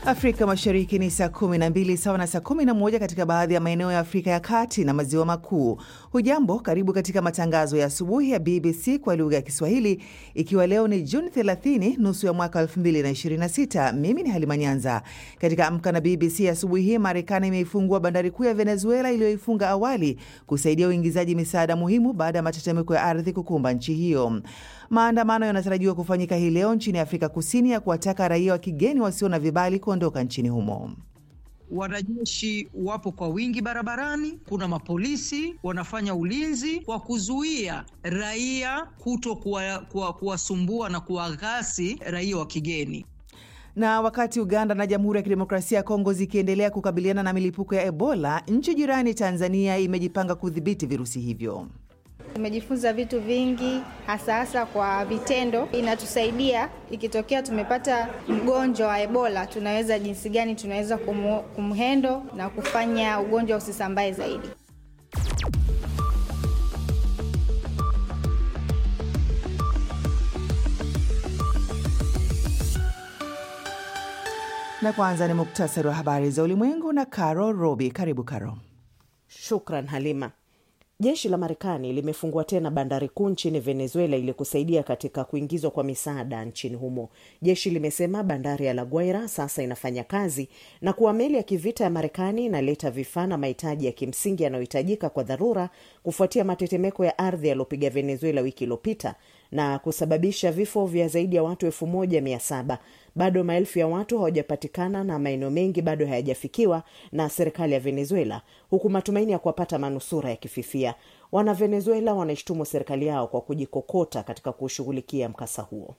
Afrika Mashariki ni saa 12 sawa na saa 11 katika baadhi ya maeneo ya Afrika ya Kati na Maziwa Makuu. Hujambo, karibu katika matangazo ya asubuhi ya BBC kwa lugha ya Kiswahili, ikiwa leo ni Juni 30 nusu ya mwaka 2026. Mimi ni Halima Nyanza. Katika Amka na BBC asubuhi hii, Marekani imeifungua bandari kuu ya Venezuela iliyoifunga awali kusaidia uingizaji misaada muhimu baada ya matetemeko ya ardhi kukumba nchi hiyo. Maandamano yanatarajiwa kufanyika hii leo nchini Afrika Kusini ya kuwataka raia wa kigeni wasio na vibali kuondoka nchini humo. Wanajeshi wapo kwa wingi barabarani. Kuna mapolisi wanafanya ulinzi wa kuzuia raia kuto kuwasumbua kuwa na kuwaghasi raia wa kigeni. Na wakati Uganda na Jamhuri ya Kidemokrasia ya Kongo zikiendelea kukabiliana na milipuko ya Ebola, nchi jirani Tanzania imejipanga kudhibiti virusi hivyo. Tumejifunza vitu vingi hasa hasa kwa vitendo. Inatusaidia ikitokea tumepata mgonjwa wa Ebola, tunaweza jinsi gani tunaweza kumhendo na kufanya ugonjwa usisambae zaidi. Na kwanza ni muktasari wa habari za ulimwengu na Caro Robi. Karibu Caro. Shukran Halima. Jeshi la Marekani limefungua tena bandari kuu nchini Venezuela ili kusaidia katika kuingizwa kwa misaada nchini humo. Jeshi limesema bandari ya La Guaira sasa inafanya kazi na kuwa meli ya kivita ya Marekani inaleta vifaa na mahitaji ya kimsingi yanayohitajika kwa dharura kufuatia matetemeko ya ardhi yaliyopiga Venezuela wiki iliyopita na kusababisha vifo vya zaidi ya watu elfu moja mia saba. Bado maelfu ya watu hawajapatikana na maeneo mengi bado hayajafikiwa na serikali ya Venezuela, huku matumaini ya kuwapata manusura yakififia. Wana Venezuela wanaishtumu serikali yao kwa kujikokota katika kushughulikia mkasa huo.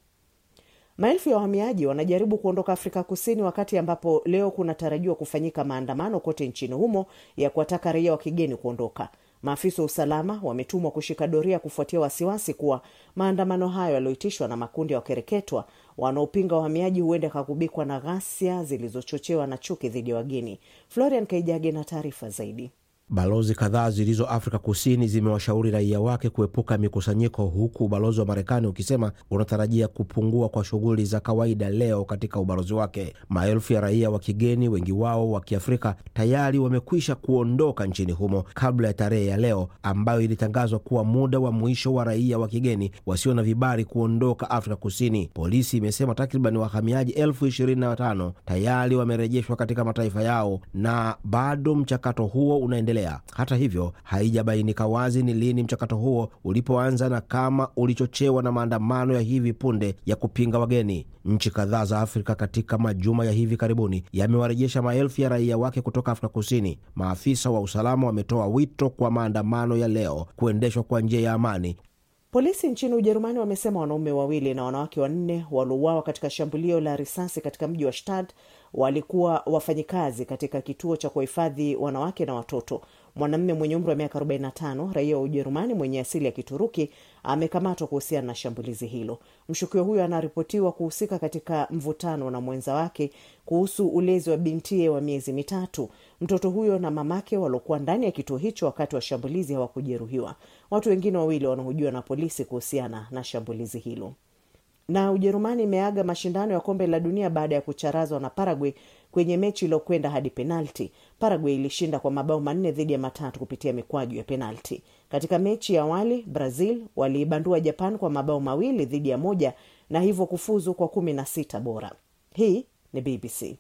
Maelfu ya wahamiaji wanajaribu kuondoka Afrika Kusini wakati ambapo leo kunatarajiwa kufanyika maandamano kote nchini humo ya kuwataka raia wa kigeni kuondoka. Maafisa wa usalama wametumwa kushika doria kufuatia wasiwasi kuwa maandamano hayo yaliyoitishwa na makundi ya wakereketwa wanaopinga wahamiaji huenda yakagubikwa na ghasia zilizochochewa na chuki dhidi ya wageni. Florian Kaijage na taarifa zaidi. Balozi kadhaa zilizo Afrika Kusini zimewashauri raia wake kuepuka mikusanyiko, huku ubalozi wa Marekani ukisema unatarajia kupungua kwa shughuli za kawaida leo katika ubalozi wake. Maelfu ya raia wa kigeni, wengi wao wa Kiafrika, tayari wamekwisha kuondoka nchini humo kabla ya tarehe ya leo ambayo ilitangazwa kuwa muda wa mwisho wa raia wa kigeni wasio na vibali kuondoka Afrika Kusini. Polisi imesema takriban wahamiaji elfu ishirini na watano tayari wamerejeshwa katika mataifa yao na bado mchakato huo unaendelea. Hata hivyo haijabainika wazi ni lini mchakato huo ulipoanza na kama ulichochewa na maandamano ya hivi punde ya kupinga wageni. Nchi kadhaa za Afrika katika majuma ya hivi karibuni yamewarejesha maelfu ya raia wake kutoka Afrika Kusini. Maafisa wa usalama wametoa wito kwa maandamano ya leo kuendeshwa kwa njia ya amani. Polisi nchini Ujerumani wamesema wanaume wawili na wanawake wanne waliouawa katika shambulio la risasi katika mji wa Stad walikuwa wafanyikazi katika kituo cha kuhifadhi wanawake na watoto. Mwanamume mwenye umri wa miaka 45 raia wa Ujerumani mwenye asili ya Kituruki amekamatwa kuhusiana na shambulizi hilo. Mshukiwa huyo anaripotiwa kuhusika katika mvutano na mwenza wake kuhusu ulezi wa bintie wa miezi mitatu. Mtoto huyo na mamake waliokuwa ndani ya kituo hicho wakati wa shambulizi hawakujeruhiwa. Watu wengine wawili wanahojiwa na polisi kuhusiana na shambulizi hilo na Ujerumani imeaga mashindano ya kombe la dunia baada ya kucharazwa na Paraguay kwenye mechi iliyokwenda hadi penalti. Paraguay ilishinda kwa mabao manne dhidi ya matatu kupitia mikwaju ya penalti. Katika mechi ya awali, Brazil waliibandua Japan kwa mabao mawili dhidi ya moja na hivyo kufuzu kwa kumi na sita bora. Hii ni BBC.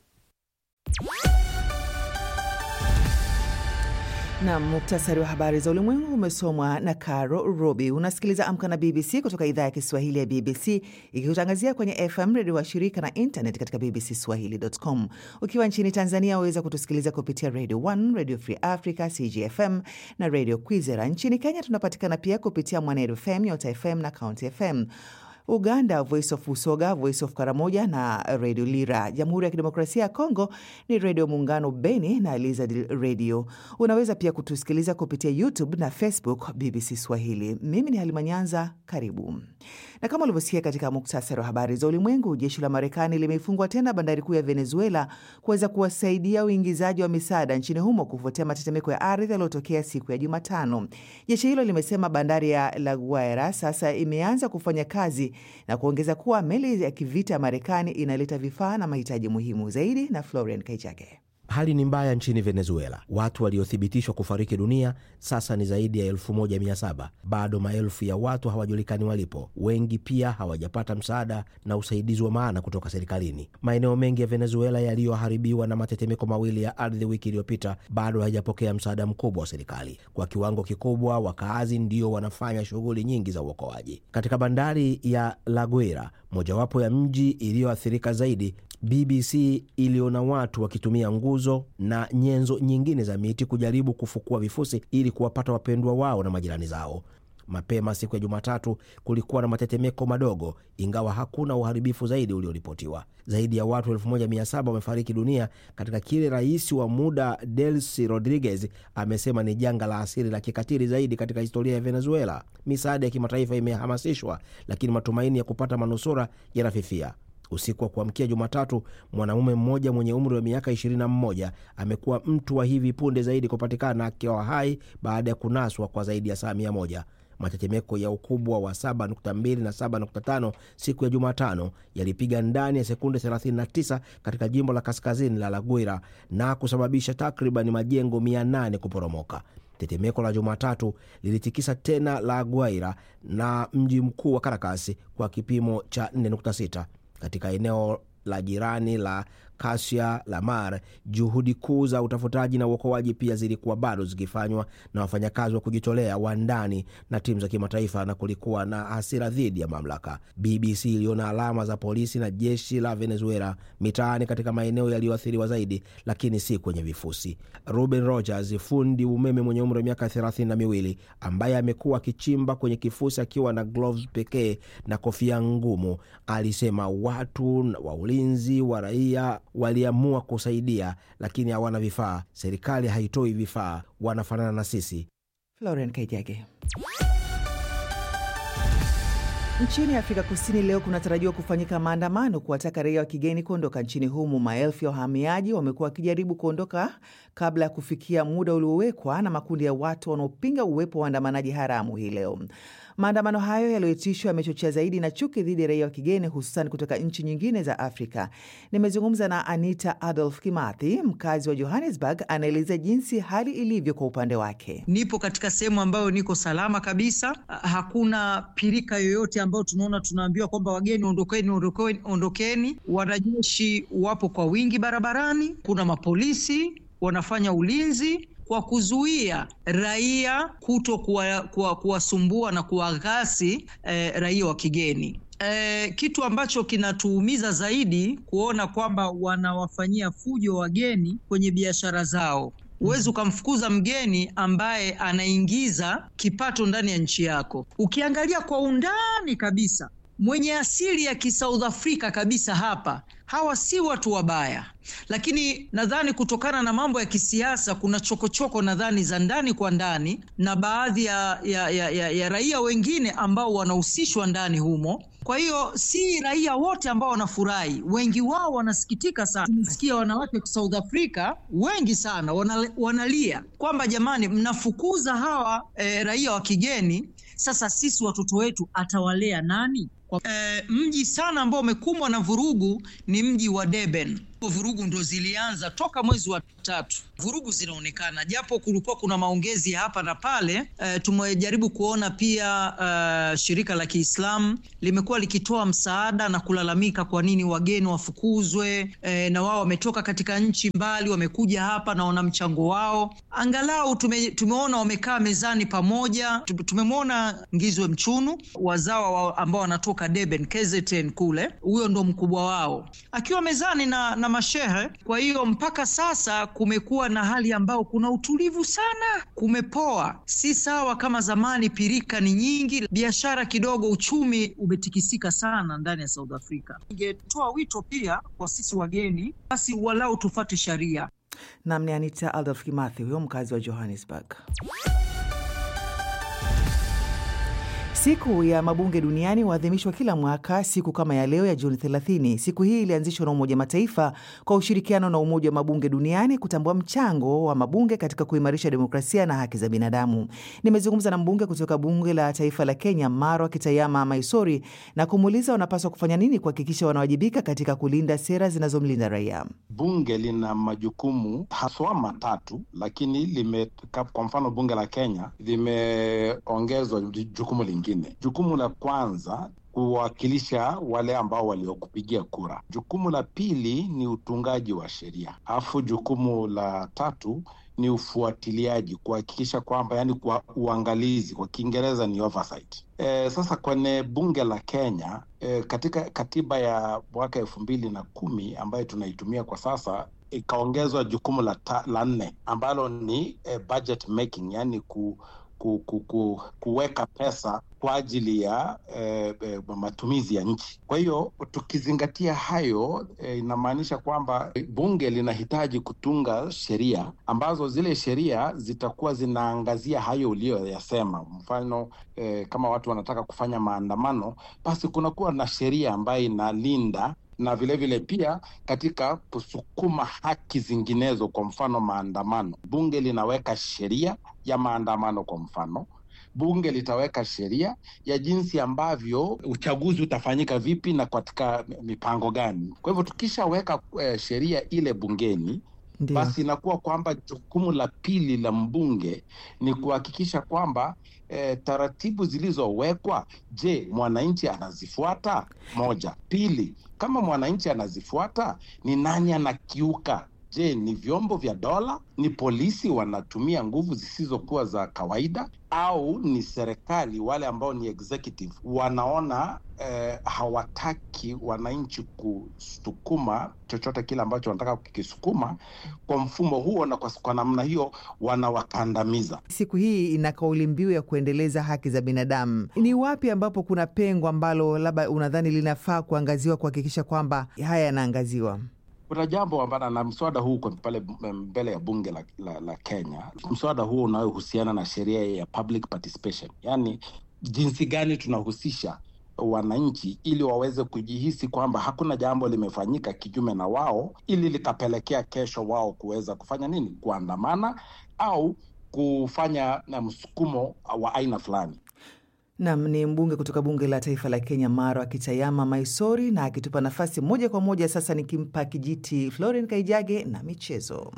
na muktasari wa habari za ulimwengu umesomwa na Caro Robi. Unasikiliza Amka na BBC kutoka idhaa ya Kiswahili ya BBC ikikutangazia kwenye FM redio wa shirika na internet katika bbcswahili.com. Ukiwa nchini Tanzania waweza kutusikiliza kupitia Radio 1, Radio Free Africa, CGFM na Radio Kwizera. Nchini Kenya tunapatikana pia kupitia Mwanedu FM, Nyota FM na County FM. Uganda, Voice of Usoga, Voice of Karamoja na Radio Lira. Jamhuri ya Kidemokrasia ya Kongo ni Redio Muungano Beni na Elizad Radio. Unaweza pia kutusikiliza kupitia YouTube na Facebook BBC Swahili. Mimi ni Halima Nyanza, karibu. Na kama ulivyosikia katika muktasari wa habari za ulimwengu, jeshi la Marekani limefungwa tena bandari kuu ya Venezuela kuweza kuwasaidia uingizaji wa misaada nchini humo kufuatia matetemeko ya ardhi yaliyotokea siku ya Jumatano. Jeshi hilo limesema bandari ya La Guaira sasa imeanza kufanya kazi Magharibi na kuongeza kuwa meli ya kivita ya Marekani inaleta vifaa na mahitaji muhimu zaidi. Na Florian Kaichake. Hali ni mbaya nchini Venezuela. Watu waliothibitishwa kufariki dunia sasa ni zaidi ya 1700. Bado maelfu ya watu hawajulikani walipo. Wengi pia hawajapata msaada na usaidizi wa maana kutoka serikalini. Maeneo mengi ya Venezuela yaliyoharibiwa na matetemeko mawili ya ardhi wiki iliyopita bado hayajapokea msaada mkubwa wa serikali. Kwa kiwango kikubwa, wakaazi ndio wanafanya shughuli nyingi za uokoaji. Katika bandari ya La Guaira, mojawapo ya mji iliyoathirika zaidi, BBC iliona watu wakitumia nguzo na nyenzo nyingine za miti kujaribu kufukua vifusi ili kuwapata wapendwa wao na majirani zao. Mapema siku ya Jumatatu kulikuwa na matetemeko madogo, ingawa hakuna uharibifu zaidi ulioripotiwa. Zaidi ya watu 1700 wamefariki dunia katika kile rais wa muda Delcy Rodriguez amesema ni janga la asili la kikatili zaidi katika historia ya Venezuela. Misaada ya kimataifa imehamasishwa, lakini matumaini ya kupata manusura yanafifia. Usiku wa kuamkia Jumatatu, mwanamume mmoja mwenye umri wa miaka 21 amekuwa mtu wa hivi punde zaidi kupatikana akiwa hai baada ya kunaswa kwa zaidi ya saa 100. Matetemeko ya ukubwa wa 7.2 na 7.5 siku ya Jumatano yalipiga ndani ya sekunde 39 katika jimbo la kaskazini la La Guaira na kusababisha takriban majengo 800 kuporomoka. Tetemeko la Jumatatu lilitikisa tena La Guaira na mji mkuu wa Caracas kwa kipimo cha 4.6 katika eneo la jirani la Kasia la Mar, juhudi kuu za utafutaji na uokoaji pia zilikuwa bado zikifanywa na wafanyakazi wa kujitolea wa ndani na timu za kimataifa, na kulikuwa na hasira dhidi ya mamlaka. BBC iliona alama za polisi na jeshi la Venezuela mitaani katika maeneo yaliyoathiriwa zaidi, lakini si kwenye vifusi. Ruben Rogers, fundi umeme mwenye umri wa miaka thelathini na miwili, ambaye amekuwa akichimba kwenye kifusi akiwa na gloves pekee na kofia ngumu, alisema watu wa ulinzi wa raia waliamua kusaidia, lakini hawana vifaa. Serikali haitoi vifaa, wanafanana na sisi. Florian Kaijage. Nchini Afrika Kusini leo kunatarajiwa kufanyika maandamano kuwataka raia wa kigeni kuondoka nchini humo. Maelfu ya wahamiaji wamekuwa wakijaribu kuondoka kabla ya kufikia muda uliowekwa na makundi ya watu wanaopinga uwepo wa waandamanaji haramu hii leo. Maandamano hayo yaliyoitishwa yamechochea zaidi na chuki dhidi ya raia wa kigeni hususan kutoka nchi nyingine za Afrika. Nimezungumza na Anita Adolf Kimathi, mkazi wa Johannesburg, anaelezea jinsi hali ilivyo kwa upande wake. Nipo katika sehemu ambayo niko salama kabisa, hakuna pirika yoyote ambayo tunaona tunaambiwa kwamba wageni ondokeni, ondokeni, ondokeni. Wanajeshi wapo kwa wingi barabarani, kuna mapolisi wanafanya ulinzi kwa kuzuia raia kuto kuwasumbua kuwa na kuwaghasi eh, raia wa kigeni. Eh, kitu ambacho kinatuumiza zaidi kuona kwamba wanawafanyia fujo wageni kwenye biashara zao. Huwezi ukamfukuza mgeni ambaye anaingiza kipato ndani ya nchi yako. Ukiangalia kwa undani kabisa, mwenye asili ya kisouth Africa kabisa hapa hawa si watu wabaya, lakini nadhani kutokana na mambo ya kisiasa kuna chokochoko nadhani za ndani kwa ndani na baadhi ya, ya, ya, ya, ya raia wengine ambao wanahusishwa ndani humo. Kwa hiyo si raia wote ambao wanafurahi, wengi wao wanasikitika sana. Tumesikia wanawake wa South Africa wengi sana wanalia kwamba jamani, mnafukuza hawa e, raia wa kigeni, sasa sisi watoto wetu atawalea nani? E, mji sana ambao umekumbwa na vurugu ni mji wa Durban. Vurugu ndo zilianza toka mwezi wa tatu, vurugu zinaonekana, japo kulikuwa kuna maongezi hapa na pale. E, tumejaribu kuona pia uh, shirika la Kiislamu limekuwa likitoa msaada na kulalamika kwa nini wageni wafukuzwe. E, na wao wametoka katika nchi mbali, wamekuja hapa na wana mchango wao. Angalau tume, tumeona wamekaa mezani pamoja. Tumemwona Ngizwe Mchunu, wazawa wa ambao wanatoka Durban, KZN kule, huyo ndo mkubwa wao akiwa mezani na, na mashehe. Kwa hiyo mpaka sasa kumekuwa na hali ambayo kuna utulivu sana, kumepoa, si sawa kama zamani. Pirika ni nyingi, biashara kidogo, uchumi umetikisika sana ndani ya South Africa. Ningetoa wito pia kwa sisi wageni, basi walau tufate sharia. Nam ni Anita Adolf Kimathi, huyo mkazi wa Johannesburg. Siku ya mabunge duniani huadhimishwa kila mwaka siku kama ya leo ya Juni 30. Siku hii ilianzishwa na Umoja Mataifa kwa ushirikiano na Umoja wa Mabunge Duniani kutambua mchango wa mabunge katika kuimarisha demokrasia na haki za binadamu. Nimezungumza na mbunge kutoka Bunge la Taifa la Kenya, Marwa Kitayama Maisori, na kumuuliza wanapaswa kufanya nini kuhakikisha wanawajibika katika kulinda sera zinazomlinda raia. Bunge lina majukumu haswa matatu, lakini lime, kwa mfano bunge la Kenya limeongezwa jukumu lingine. Jukumu la kwanza kuwakilisha wale ambao waliokupigia kura. Jukumu la pili ni utungaji wa sheria, alafu jukumu la tatu ni ufuatiliaji, kuhakikisha kwamba, yani kwa uangalizi, kwa Kiingereza ni oversight. E, sasa kwenye bunge la Kenya e, katika katiba ya mwaka elfu mbili na kumi ambayo tunaitumia kwa sasa ikaongezwa jukumu la, ta, la nne ambalo ni e, budget making, yani ku Ku, ku, ku, kuweka pesa kwa ajili ya eh, eh, matumizi ya nchi. Kwa hiyo tukizingatia hayo eh, inamaanisha kwamba bunge linahitaji kutunga sheria ambazo zile sheria zitakuwa zinaangazia hayo uliyoyasema. Mfano eh, kama watu wanataka kufanya maandamano, basi kunakuwa na sheria ambayo inalinda na vilevile vile pia katika kusukuma haki zinginezo, kwa mfano maandamano, bunge linaweka sheria ya maandamano. Kwa mfano, bunge litaweka sheria ya jinsi ambavyo uchaguzi utafanyika vipi na katika mipango gani. Kwa hivyo tukishaweka eh, sheria ile bungeni Ndiyo. Basi inakuwa kwamba jukumu la pili la mbunge ni kuhakikisha kwamba eh, taratibu zilizowekwa, je, mwananchi anazifuata? Moja. Pili, kama mwananchi anazifuata, ni nani anakiuka? Je, ni vyombo vya dola? Ni polisi wanatumia nguvu zisizokuwa za kawaida, au ni serikali, wale ambao ni executive wanaona eh, hawataki wananchi kusukuma chochote kile ambacho wanataka kukisukuma kwa mfumo huo, na kwa, kwa namna hiyo wanawakandamiza. Siku hii ina kauli mbiu ya kuendeleza haki za binadamu. Ni wapi ambapo kuna pengo ambalo labda unadhani linafaa kuangaziwa kuhakikisha kwamba haya yanaangaziwa? Kuna jambo ambalo na mswada huu uko pale mbele ya bunge la, la, la Kenya. Mswada huo unayohusiana na sheria ya public participation, yaani jinsi gani tunahusisha wananchi ili waweze kujihisi kwamba hakuna jambo limefanyika kinyume na wao, ili likapelekea kesho wao kuweza kufanya nini, kuandamana au kufanya na msukumo wa aina fulani. Nam ni mbunge kutoka bunge la taifa la Kenya, Marwa Kitayama Maisori, na akitupa nafasi moja kwa moja sasa, nikimpa kijiti Floren Kaijage na michezo.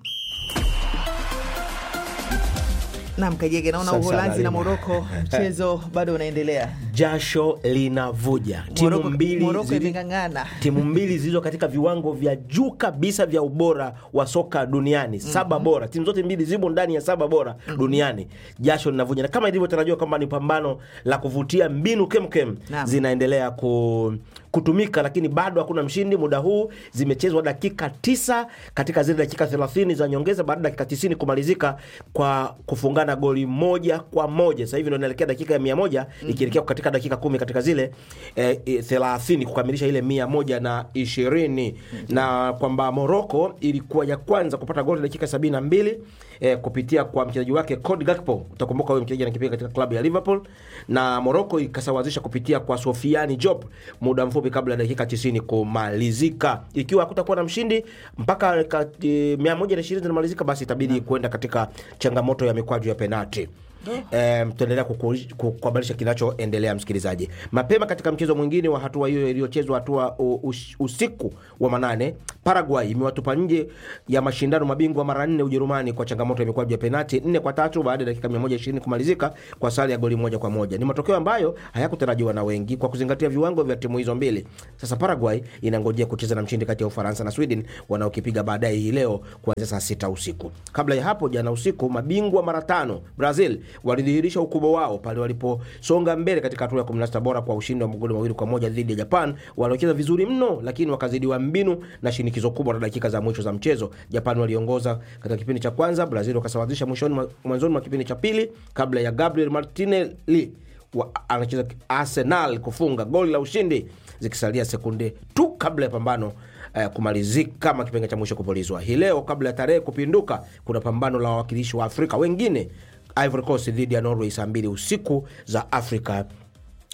Nam Kaijage, naona Uholanzi na Moroko mchezo bado unaendelea, jasho linavuja. Timu mbili imeng'ang'ana, timu mbili zilizo katika viwango vya juu kabisa vya ubora wa soka duniani, saba mm -hmm. bora. Timu zote mbili zimo ndani ya saba bora mm -hmm. duniani. Jasho linavuja, na kama ilivyotarajiwa kwamba ni pambano la kuvutia, mbinu kemkem zinaendelea ku kutumika lakini bado hakuna mshindi. Muda huu zimechezwa dakika tisa katika zile dakika 30 za nyongeza, baada ya dakika 90 kumalizika kwa kufungana goli moja kwa moja. Sasa hivi ndio inaelekea dakika ya mia moja mm -hmm. ikielekea katika dakika kumi katika zile eh, 30 kukamilisha ile mia moja na ishirini mm -hmm. na kwamba Morocco ilikuwa ya kwanza kupata goli dakika sabini na mbili eh, kupitia kwa mchezaji wake Cody Gakpo. Utakumbuka huyo mchezaji anakipiga katika klabu ya Liverpool, na Morocco ikasawazisha kupitia kwa Sofiani Diop muda mfupi kabla ya dakika 90 kumalizika. Ikiwa hakutakuwa na mshindi mpaka e, 120 zinamalizika, basi itabidi kwenda katika changamoto ya mikwaju ya penalti. Um, tutaendelea kukuhabarisha kinachoendelea msikilizaji. Mapema katika mchezo mwingine wa hatua hiyo iliyochezwa hatua usiku wa manane, Paraguay imewatupa nje ya mashindano mabingwa mara nne Ujerumani kwa changamoto ya mikwaju ya penati nne kwa tatu baada ya dakika 120 kumalizika kwa sare ya goli moja kwa moja. Ni matokeo ambayo hayakutarajiwa na wengi kwa kuzingatia viwango vya timu hizo mbili. Sasa Paraguay inangojea kucheza na mshindi kati ya Ufaransa na Sweden wanaokipiga baadaye hii leo kuanzia saa sita usiku. Kabla ya hapo, jana usiku, mabingwa mara tano Brazil walidhihirisha ukubwa wao pale waliposonga mbele katika hatua ya 16 bora kwa ushindi wa magoli mawili kwa moja dhidi ya Japan waliocheza vizuri mno, lakini wakazidiwa mbinu na shinikizo kubwa la dakika za mwisho za mchezo. Japan waliongoza katika kipindi cha kwanza, Brazil wakasawazisha mwishoni mwanzoni mwa kipindi cha pili kabla ya Gabriel Martinelli anacheza Arsenal kufunga goli la ushindi zikisalia sekunde tu kabla ya pambano uh, kumalizika kama kipenge cha mwisho kupulizwa. Hii leo kabla ya tarehe kupinduka, kuna pambano la wawakilishi wa Afrika wengine Ivory Coast dhidi ya Norway saa mbili usiku za Afrika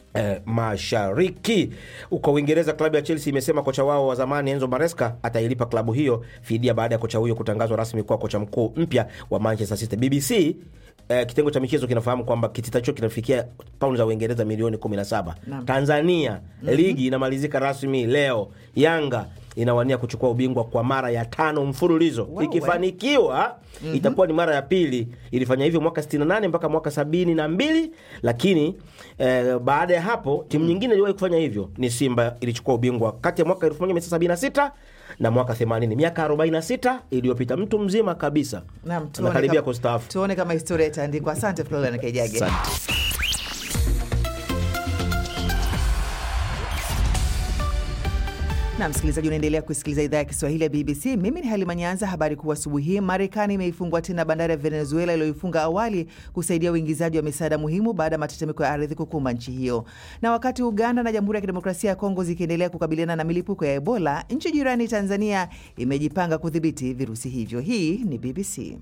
Eh, mashariki huko Uingereza, klabu ya Chelsea imesema kocha wao wa zamani Enzo Maresca atailipa klabu hiyo fidia baada ya kocha huyo kutangazwa rasmi kuwa kocha mkuu mpya wa Manchester City. BBC eh, kitengo cha michezo kinafahamu kwamba kitita hicho kinafikia paundi za Uingereza milioni 17. Naam. Tanzania ligi inamalizika rasmi leo. Yanga inawania kuchukua ubingwa kwa mara ya tano mfululizo Wewe. ikifanikiwa itakuwa ni mara ya pili. Ilifanya hivyo mwaka 68 mpaka mwaka 72, lakini eh, baada ya hapo timu nyingine iliwahi kufanya hivyo ni Simba, ilichukua ubingwa kati ya mwaka 1976 na mwaka 80, miaka 46 iliyopita. Mtu mzima kabisa Naam, tuone anakaribia kama- kustaafu. tuone kama historia itaandikwa. Asante Florian Kejage. Asante. na msikilizaji, unaendelea kusikiliza idhaa ya Kiswahili ya BBC. Mimi ni Halima Nyanza. Habari kuu asubuhi hii, Marekani imeifungua tena bandari ya Venezuela iliyoifunga awali kusaidia uingizaji wa misaada muhimu baada ya matetemeko ya ardhi kukumba nchi hiyo. Na wakati Uganda na Jamhuri ya Kidemokrasia ya Kongo zikiendelea kukabiliana na milipuko ya Ebola, nchi jirani Tanzania imejipanga kudhibiti virusi hivyo. Hii ni BBC.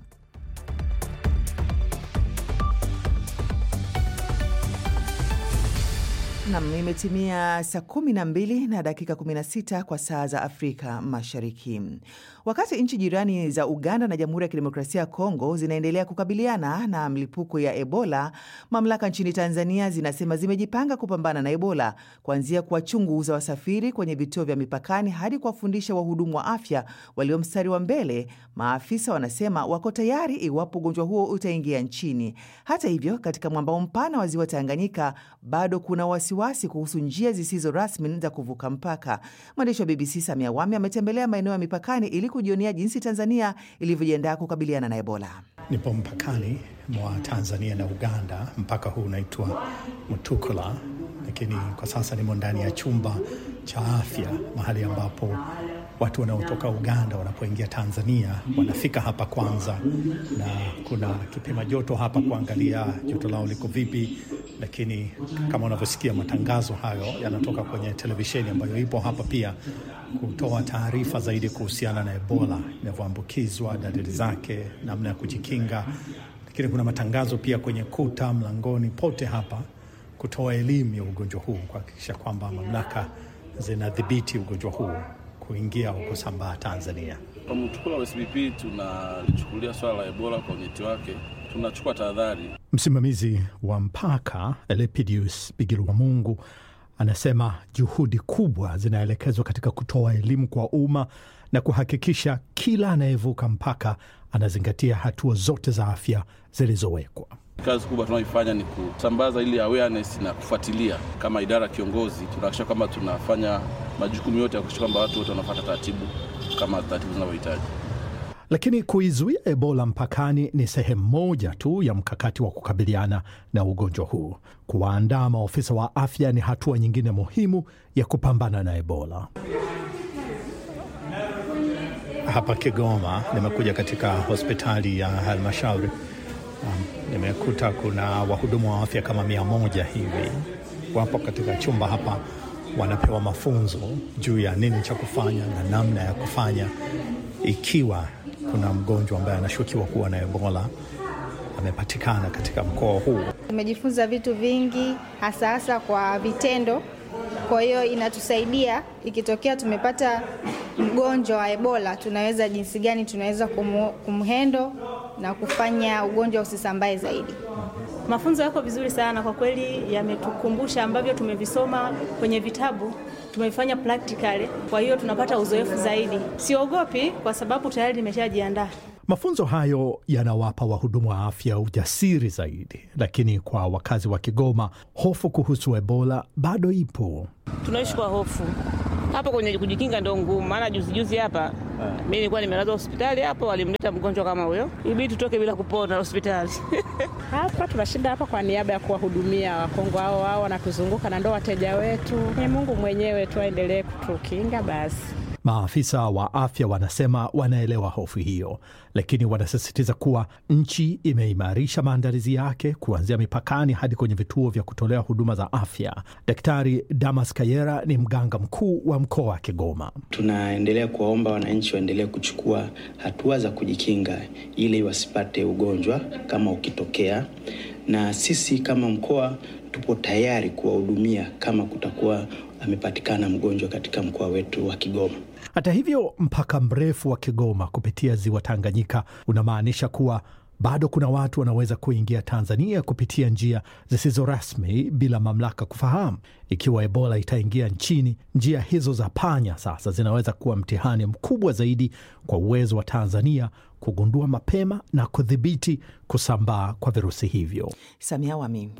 Nam, imetimia saa 12 na dakika 16 kwa saa za Afrika Mashariki. Wakati nchi jirani za Uganda na Jamhuri ya Kidemokrasia ya Kongo zinaendelea kukabiliana na mlipuko ya Ebola, mamlaka nchini Tanzania zinasema zimejipanga kupambana na Ebola, kuanzia kuwachunguza wasafiri kwenye vituo vya mipakani hadi kuwafundisha wahudumu wa afya walio mstari wa mbele. Maafisa wanasema wako tayari iwapo ugonjwa huo utaingia nchini. Hata hivyo, katika mwambao mpana wa ziwa Tanganyika bado kuna wasiwasi kuhusu njia zisizo rasmi za kuvuka mpaka. Mwandishi wa BBC Samia Wami ametembelea maeneo ya mipakani ili kujionea jinsi Tanzania ilivyojiandaa kukabiliana na Ebola. Nipo mpakani mwa Tanzania na Uganda. Mpaka huu unaitwa Mutukula, lakini kwa sasa nimo ndani ya chumba cha afya, mahali ambapo watu wanaotoka Uganda wanapoingia Tanzania wanafika hapa kwanza, na kuna kipima joto hapa kuangalia joto lao liko vipi. Lakini kama unavyosikia, matangazo hayo yanatoka kwenye televisheni ambayo ipo hapa pia kutoa taarifa zaidi kuhusiana na Ebola inavyoambukizwa, dalili zake, namna ya kujikinga. Lakini kuna matangazo pia kwenye kuta, mlangoni, pote hapa kutoa elimu ya ugonjwa huu, kuhakikisha kwamba mamlaka zinadhibiti ugonjwa huu kuingia au kusambaa Tanzania. Kwa Mtukula wa SBP tunalichukulia swala la Ebola kwa unyeti wake, tunachukua tahadhari. Msimamizi wa mpaka Elepidius Bigirwa Mungu anasema juhudi kubwa zinaelekezwa katika kutoa elimu kwa umma na kuhakikisha kila anayevuka mpaka anazingatia hatua zote za afya zilizowekwa. Kazi kubwa tunayoifanya ni kusambaza ili awareness na kufuatilia. Kama idara ya kiongozi, tunahakikisha kwamba tunafanya majukumu yote ya kuhakikisha kwamba watu wote wanafuata taratibu kama taratibu zinavyohitaji. Lakini kuizuia Ebola mpakani ni sehemu moja tu ya mkakati wa kukabiliana na ugonjwa huu. Kuwaandaa maofisa wa afya ni hatua nyingine muhimu ya kupambana na Ebola. Hapa Kigoma nimekuja katika hospitali ya halmashauri. Um, nimekuta kuna wahudumu wa afya kama mia moja hivi wapo katika chumba hapa, wanapewa mafunzo juu ya nini cha kufanya na namna ya kufanya ikiwa kuna mgonjwa ambaye anashukiwa kuwa na Ebola amepatikana katika mkoa huu. Tumejifunza vitu vingi hasa hasa kwa vitendo. Kwa hiyo inatusaidia ikitokea tumepata mgonjwa wa Ebola, tunaweza jinsi gani tunaweza kumu- kumhendo na kufanya ugonjwa usisambae zaidi. Mafunzo yako vizuri sana kwa kweli, yametukumbusha ambavyo tumevisoma kwenye vitabu, tumevifanya practically. Kwa hiyo tunapata uzoefu zaidi. Siogopi kwa sababu tayari nimeshajiandaa. Mafunzo hayo yanawapa wahudumu wa afya ujasiri zaidi, lakini kwa wakazi wa Kigoma, hofu kuhusu Ebola bado ipo. tunaishi kwa hofu hapo kwenye kujikinga ndo ngumu, maana juzi juzi hapa mi nilikuwa nimelazwa hospitali hapo, walimleta mgonjwa kama huyo, ibidi tutoke bila kupona hospitali. Hapa tunashinda hapa kwa niaba ya kuwahudumia Wakongo hao hao wanatuzunguka na ndo wateja wetu. Ni Mungu mwenyewe tu aendelee kutukinga basi. Maafisa wa afya wanasema wanaelewa hofu hiyo, lakini wanasisitiza kuwa nchi imeimarisha maandalizi yake kuanzia mipakani hadi kwenye vituo vya kutolea huduma za afya. Daktari Damas Kayera ni mganga mkuu wa mkoa wa Kigoma. Tunaendelea kuwaomba wananchi waendelee kuchukua hatua za kujikinga ili wasipate ugonjwa kama ukitokea, na sisi kama mkoa tupo tayari kuwahudumia kama kutakuwa amepatikana mgonjwa katika mkoa wetu wa Kigoma. Hata hivyo, mpaka mrefu wa Kigoma kupitia ziwa Tanganyika unamaanisha kuwa bado kuna watu wanaweza kuingia Tanzania kupitia njia zisizo rasmi bila mamlaka kufahamu. Ikiwa Ebola itaingia nchini, njia hizo za panya sasa zinaweza kuwa mtihani mkubwa zaidi kwa uwezo wa Tanzania kugundua mapema na kudhibiti kusambaa kwa virusi hivyo. Samia Wami.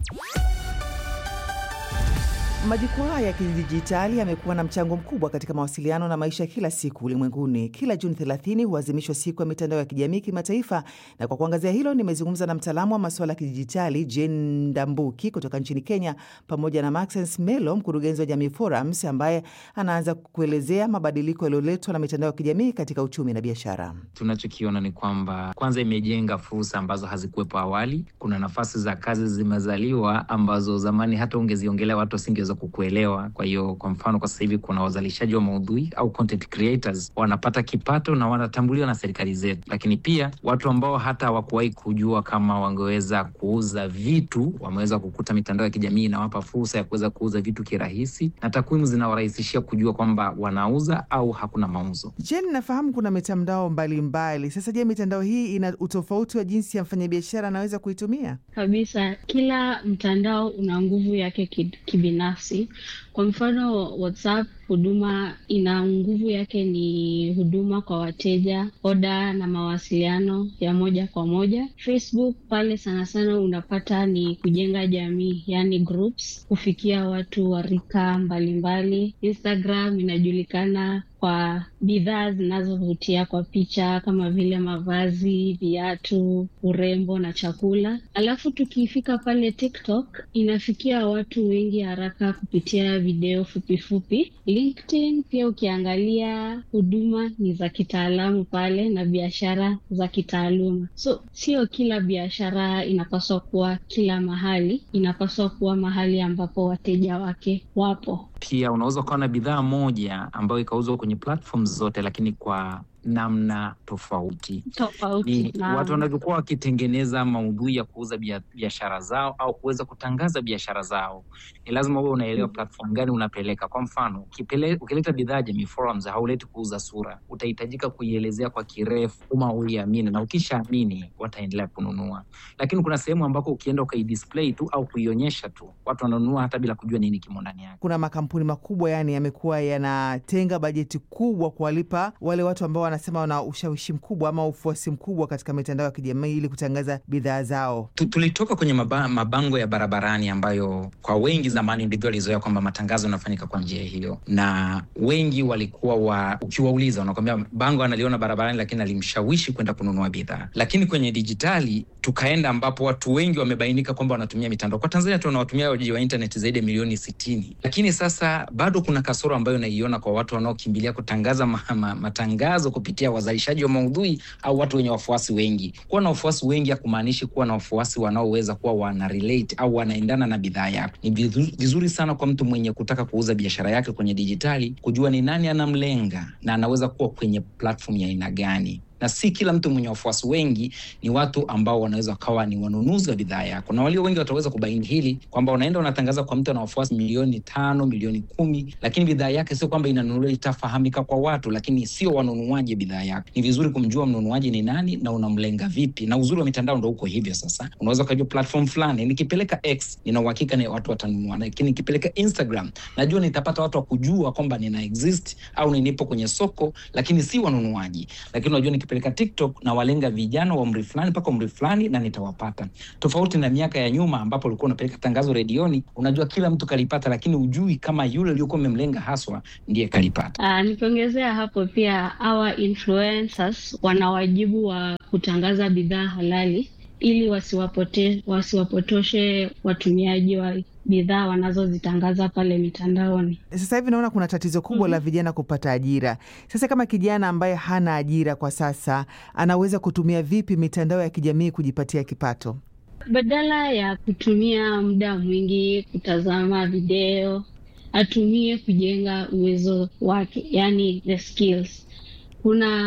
Majukwaa ya kidijitali yamekuwa na mchango mkubwa katika mawasiliano na maisha ya kila siku ulimwenguni. Kila Juni 30 huadhimishwa siku ya mitandao ya kijamii kimataifa, na kwa kuangazia hilo nimezungumza na mtaalamu wa masuala ya kidijitali Jane Ndambuki kutoka nchini Kenya, pamoja na Maxence Melo, mkurugenzi wa Jamii Forums, ambaye anaanza kuelezea mabadiliko yaliyoletwa na mitandao ya kijamii katika uchumi na biashara. Tunachokiona ni kwamba kwanza, imejenga fursa ambazo hazikuwepo awali. Kuna nafasi za kazi zimezaliwa ambazo zamani hata ungeziongelea watu wasingeweza kukuelewa. Kwa hiyo kwa mfano, kwa sasa hivi kuna wazalishaji wa maudhui au content creators wanapata kipato na wanatambuliwa na serikali zetu, lakini pia watu ambao hata hawakuwahi kujua kama wangeweza kuuza vitu wameweza kukuta mitandao ya kijamii inawapa fursa ya kuweza kuuza vitu kirahisi, na takwimu zinawarahisishia kujua kwamba wanauza au hakuna mauzo. Je, nafahamu kuna mitandao mbalimbali. Sasa je, mitandao hii ina utofauti wa jinsi ya mfanyabiashara anaweza kuitumia? Kabisa, kila mtandao una nguvu yake kibinafsi. Kwa mfano WhatsApp, huduma ina nguvu yake ni huduma kwa wateja, oda na mawasiliano ya moja kwa moja. Facebook pale sana sana unapata ni kujenga jamii, yani groups, kufikia watu wa rika mbalimbali. Instagram inajulikana kwa bidhaa zinazovutia kwa picha kama vile mavazi, viatu, urembo na chakula. Alafu tukifika pale TikTok inafikia watu wengi haraka kupitia video fupifupi. LinkedIn pia ukiangalia huduma ni za kitaalamu pale na biashara za kitaaluma. So sio kila biashara inapaswa kuwa kila mahali, inapaswa kuwa mahali ambapo wateja wake wapo. Pia unaweza ukawa na bidhaa moja ambayo ikauzwa kwenye platforms zote, lakini kwa namna tofauti tofauti. Ni watu wanavyokuwa wakitengeneza maudhui ya kuuza biashara zao au kuweza kutangaza biashara zao, ni lazima uwe unaelewa platform gani unapeleka. Kwa mfano, ukileta bidhaa Jamii Forums hauleti kuuza sura, utahitajika kuielezea kwa kirefu uma uiamini, na ukishaamini wataendelea kununua. Lakini kuna sehemu ambako ukienda ukaidisplay tu au kuionyesha tu, watu wananunua hata bila kujua nini kimo ndani yake. Kuna makampuni makubwa yani yamekuwa yanatenga bajeti kubwa kuwalipa wale watu ambao wanasema wana ushawishi mkubwa ama ufuasi mkubwa katika mitandao ya kijamii ili kutangaza bidhaa zao. Tulitoka kwenye maba, mabango ya barabarani ambayo kwa wengi zamani ndivyo walizoea kwamba matangazo yanafanyika kwa njia hiyo, na wengi walikuwa wa, ukiwauliza wanakwambia bango analiona barabarani, lakini alimshawishi kwenda kununua bidhaa. Lakini kwenye dijitali tukaenda ambapo watu wengi wamebainika kwamba wanatumia mitandao. Kwa Tanzania tuna watumiaji wa internet zaidi ya milioni sitini, lakini sasa bado kuna kasoro ambayo naiona kwa watu wanaokimbilia kutangaza ma, ma, matangazo kupitia wazalishaji wa maudhui au watu wenye wafuasi wengi. Kuwa na wafuasi wengi hakumaanishi kuwa na wafuasi wanaoweza kuwa wana relate au wanaendana na bidhaa yako. Ni vizuri sana kwa mtu mwenye kutaka kuuza biashara yake kwenye dijitali kujua ni nani anamlenga na anaweza kuwa kwenye platform ya aina gani na si kila mtu mwenye wafuasi wengi ni watu ambao wanaweza wakawa ni wanunuzi wa bidhaa yako, na walio wengi wataweza kubaini hili kwamba unaenda unatangaza kwa mtu ana wafuasi milioni tano milioni kumi, lakini bidhaa yake sio kwamba inanunuliwa, itafahamika kwa watu, lakini sio wanunuaji bidhaa yako. Ni vizuri kumjua mnunuaji ni nani na unamlenga vipi, na uzuri wa mitandao ndo uko hivyo. Sasa unaweza ukajua platform fulani, nikipeleka X nina uhakika ni watu watanunua, lakini nikipeleka Instagram najua nitapata watu wa kujua kwamba nina exist au nipo kwenye soko, lakini si wanunuaji, lakini unajua peleka TikTok na walenga vijana wa umri fulani mpaka umri fulani na nitawapata. Tofauti na miaka ya nyuma ambapo ulikuwa unapeleka tangazo redioni, unajua kila mtu kalipata, lakini ujui kama yule uliokuwa umemlenga haswa ndiye kalipata. Uh, nikiongezea hapo pia our influencers wana wajibu wa kutangaza bidhaa halali ili wasiwapote, wasiwapotoshe watumiaji wa bidhaa wanazozitangaza pale mitandaoni. Sasa hivi naona kuna tatizo kubwa mm -hmm. la vijana kupata ajira. Sasa kama kijana ambaye hana ajira kwa sasa, anaweza kutumia vipi mitandao ya kijamii kujipatia kipato? Badala ya kutumia muda mwingi kutazama video, atumie kujenga uwezo wake, yani the skills. Kuna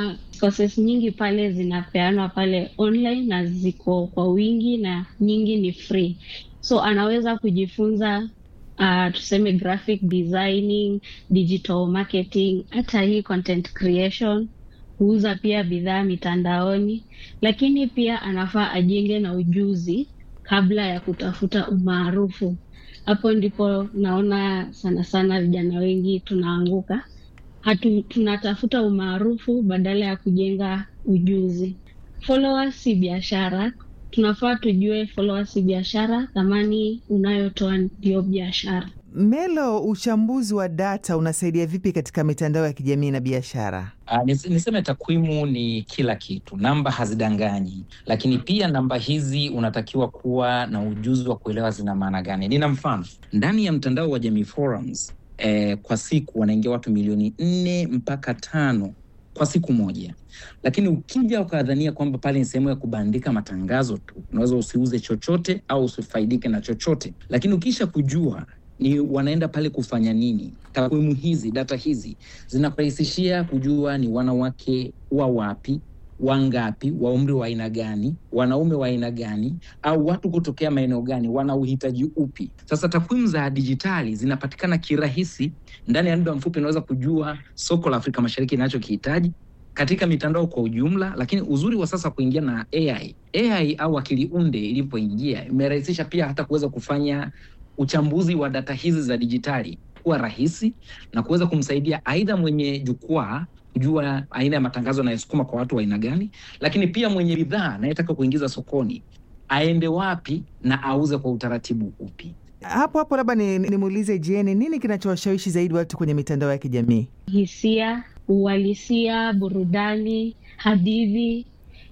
courses nyingi pale zinapeanwa pale online na ziko kwa wingi na nyingi ni free so anaweza kujifunza uh, tuseme graphic designing digital marketing hata hii content creation kuuza pia bidhaa mitandaoni lakini pia anafaa ajenge na ujuzi kabla ya kutafuta umaarufu hapo ndipo naona sana sana vijana wengi tunaanguka hatu tunatafuta umaarufu badala ya kujenga ujuzi followers si biashara tunafaa tujue followers si biashara thamani unayotoa ndio biashara Melo, uchambuzi wa data unasaidia vipi katika mitandao ya kijamii na biashara? Uh, nis, niseme takwimu ni kila kitu, namba hazidanganyi, lakini pia namba hizi unatakiwa kuwa na ujuzi wa kuelewa zina maana gani. Nina mfano ndani ya mtandao wa Jamii Forums eh, kwa siku wanaingia watu milioni nne mpaka tano kwa siku moja, lakini ukija ukadhania kwamba pale ni sehemu ya kubandika matangazo tu, unaweza usiuze chochote au usifaidike na chochote, lakini ukisha kujua ni wanaenda pale kufanya nini. Takwimu hizi, data hizi zinakurahisishia kujua ni wanawake wa wapi, wangapi, wa umri wa aina gani, wanaume wa aina gani, au watu kutokea maeneo gani, wana uhitaji upi. Sasa takwimu za dijitali zinapatikana kirahisi, ndani ya muda mfupi unaweza kujua soko la Afrika Mashariki inachokihitaji katika mitandao kwa ujumla. Lakini uzuri wa sasa kuingia na AI, AI au akili unde ilipoingia imerahisisha pia hata kuweza kufanya uchambuzi wa data hizi za dijitali kuwa rahisi na kuweza kumsaidia aidha mwenye jukwaa kujua aina ya matangazo yanayosukuma kwa watu wa aina gani, lakini pia mwenye bidhaa anayetaka kuingiza sokoni aende wapi na auze kwa utaratibu upi. Hapo hapo labda nimuulize ni Jeni, nini kinachowashawishi zaidi watu kwenye mitandao ya kijamii? Hisia, uhalisia, burudani, hadithi,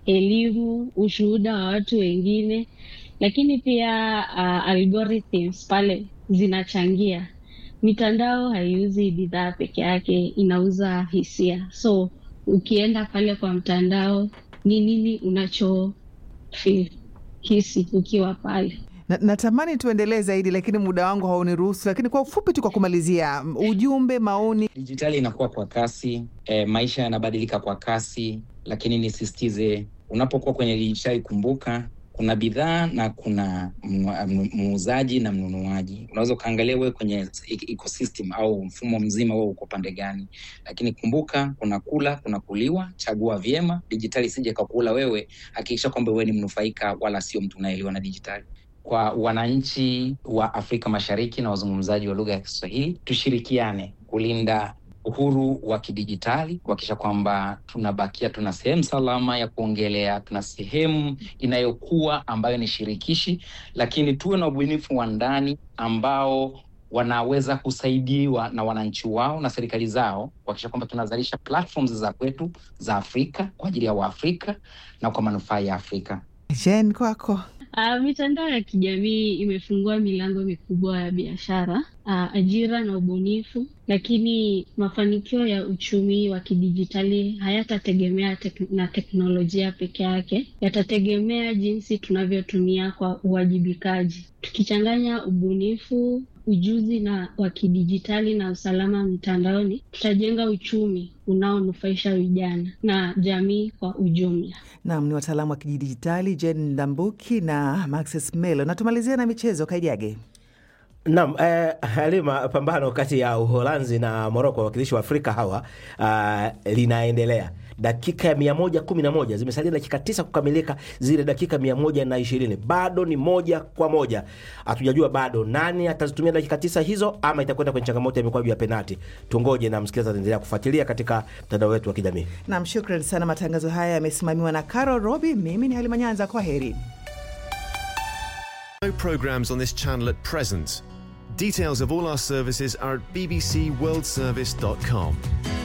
elimu, ushuhuda wa watu wengine lakini pia uh, algorithms pale zinachangia. Mitandao haiuzi bidhaa peke yake, inauza hisia. So ukienda pale kwa mtandao, ni nini unacho feel, hisi ukiwa pale? Na, natamani tuendelee zaidi lakini muda wangu hauniruhusu, lakini kwa ufupi tu, kwa kumalizia, ujumbe, maoni. Dijitali inakuwa kwa kasi e, maisha yanabadilika kwa kasi, lakini nisisitize, unapokuwa kwenye dijitali, kumbuka kuna bidhaa na kuna muuzaji na mnunuaji. Unaweza ukaangalia wewe kwenye ecosystem au mfumo mzima, wewe uko pande gani, lakini kumbuka, kuna kula, kuna kuliwa. Chagua vyema, dijitali isije kakula wewe. Hakikisha kwamba wewe ni mnufaika, wala sio mtu unaeliwa na dijitali. Kwa wananchi wa Afrika Mashariki na wazungumzaji wa lugha ya Kiswahili, tushirikiane kulinda uhuru wa kidijitali kuhakikisha kwamba tunabakia tuna sehemu salama ya kuongelea, tuna sehemu inayokuwa ambayo ni shirikishi, lakini tuwe na ubunifu wa ndani ambao wanaweza kusaidiwa na wananchi wao na serikali zao kuhakikisha kwamba tunazalisha platforms za kwetu za Afrika kwa ajili ya Waafrika na kwa manufaa ya Afrika. Jen, kwako. Uh, mitandao ya kijamii imefungua milango mikubwa ya biashara, uh, ajira na ubunifu, lakini mafanikio ya uchumi wa kidijitali hayatategemea tek na teknolojia peke yake, yatategemea jinsi tunavyotumia kwa uwajibikaji. Tukichanganya ubunifu, ujuzi na wa kidijitali na usalama mtandaoni, tutajenga uchumi unaonufaisha vijana na jamii kwa ujumla. Naam, ni wataalamu wa kidijitali Jen Ndambuki na Maxes Melo. Na tumalizia na michezo. Kaijage. Naam, eh, Halima, pambano kati ya Uholanzi na Moroko, wawakilishi wa Afrika hawa, uh, linaendelea dakika ya mia moja kumi na moja zimesalia dakika tisa kukamilika zile dakika mia moja na ishirini bado ni moja kwa moja hatujajua bado nani atazitumia dakika tisa hizo ama itakwenda kwenye changamoto ya mikwaju ya penati tungoje na msikilizaji ataendelea kufuatilia katika mtandao wetu wa kijamii Nam, shukran sana. Matangazo haya yamesimamiwa na Carol Robi. Mimi ni Halima Nyanza, kwa heri. No programs on this channel at present. Details of all our services are at bbcworldservice.com.